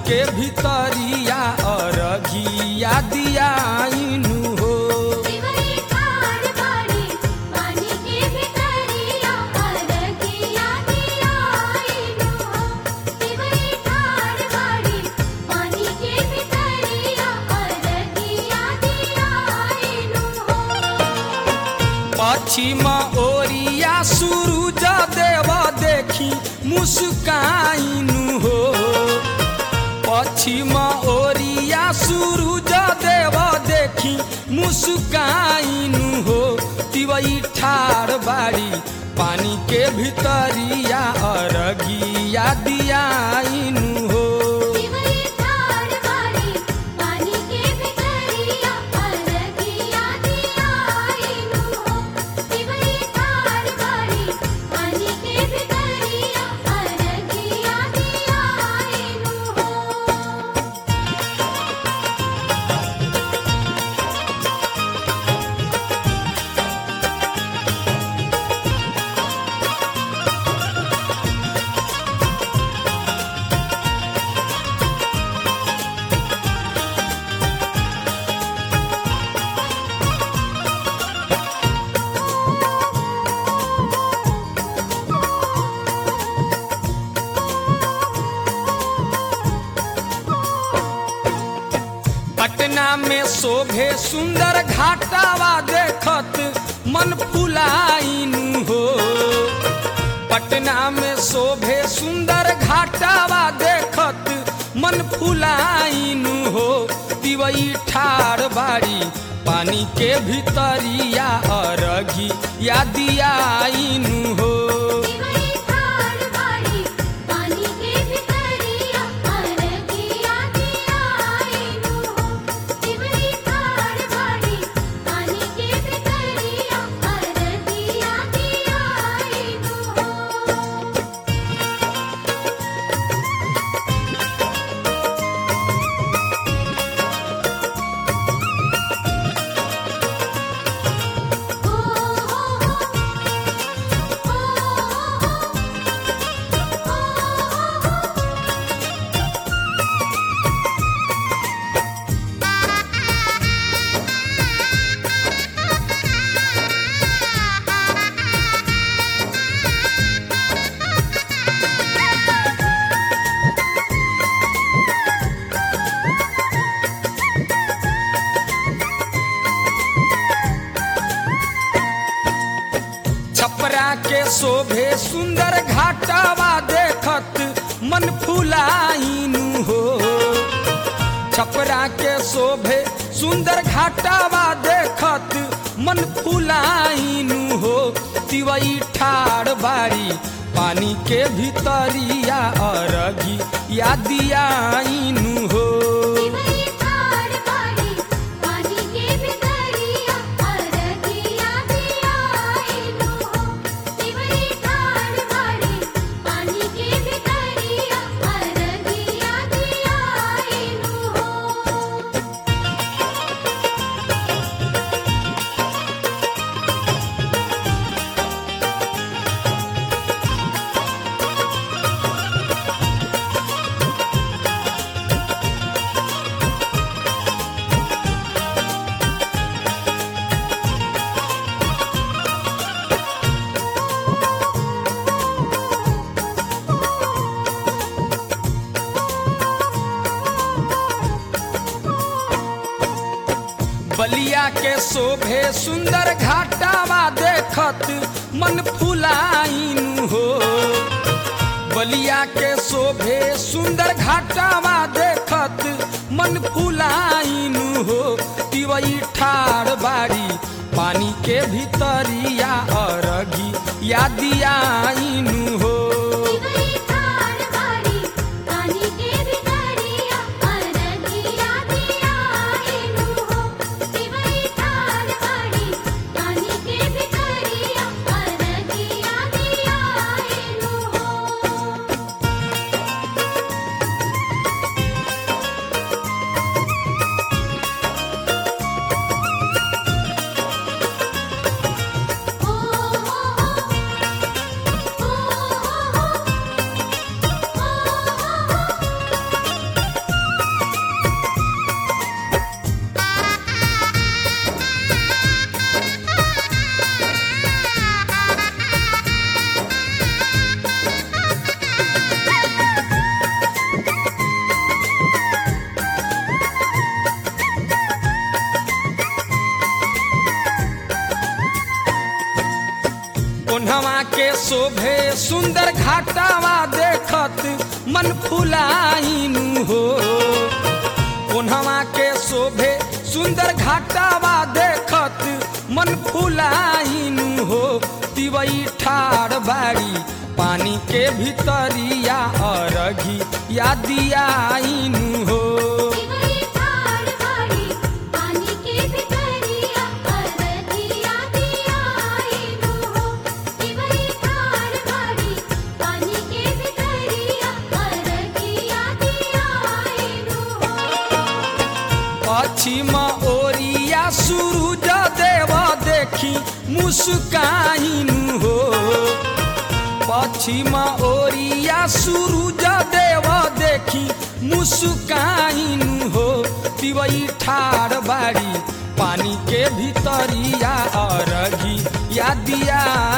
के भितरिया अरघिया दियाइनु हो दिवई ठाड़ बाड़ी पानी के भितरिया अरगिया दियाइनु हो दिवई ठाड़ बाड़ी पानी के भितरिया अरगिया दियाइनु हो पश्चिम ओरिया सूरज देव देखी मुस्काइनु हो पश्चिम ओरिया सूरज देव देखी मुस्काइनु हो तिवई ठाड़ बाड़ी पानी के भितरिया अरगिया दियाइनु हो दिवई ठाड़ बाड़ी पानी के भितरिया अरगिया दियाइनु हो दिवई ठाड़ बाड़ी पानी के भितरिया अरगिया दियाइनु हो पटना में शोभे सुंदर घाटावा देखत मन फुलाइनु हो पटना में शोभे सुंदर घाटावा देखत मन फुलाइनु हो तिवई ठाड़ बाड़ी पानी के भितरिया अरघी या दियाइनु हो दिवई ठाड़ बाड़ी पानी के भितरिया अरगिया दियाइनु हो दिवई ठाड़ बाड़ी पानी के भितरिया अरगिया दियाइनु हो ओ ओ ओ छपरा के शोभे सुंदर घाटावा देखत मन फुलाइनु हो छपरा के शोभे सुंदर घाटावा देखत मन फुलाइनु हो तिवई ठाड़ बाड़ी पानी के भितरिया अरघी या दियाइनु हो दिवई ठाड़ बाड़ी पानी के भितरिया अरगिया दियाइनु हो दिवई ठाड़ बाड़ी पानी के भितरिया अरगिया दियाइनु हो बलिया के शोभे सुंदर घाटावा देखत मन फुलाइनु हो बलिया के शोभे सुंदर घाटावा देखत मन फुलाइनु हो तिवई ठाड़ बाड़ी पानी के भितरिया अरगी या दियाइनु हो दिवई ठाड़ बाड़ी पानी के भितरिया अरगिया दियाइनु हो दिवई ठाड़ बाड़ी पानी के भितरिया अरगिया दियाइनु हो ओ घाटावा देखत मन फुलाइनु हो कोन्हवा के शोभे सुंदर घाटावा देखत मन फुलाइनु हो तिवई ठाड़ बाड़ी पानी के भीतरिया अरघी या दियाइनु हो दिवई ठाड़ बाड़ी पानी के भितरिया अरधिया दियाइनु हो दिवई ठाड़ बाड़ी पानी के भितरिया अरधिया दियाइनु हो पश्चिम ओरिया सूरज देव देखी मुस्काइनु हो पश्चिम ओरिया सूरज देव देखी मुस्काइनु हो तिवई ठाड़ बाड़ी पानी के भीतरिया अरघी या दिया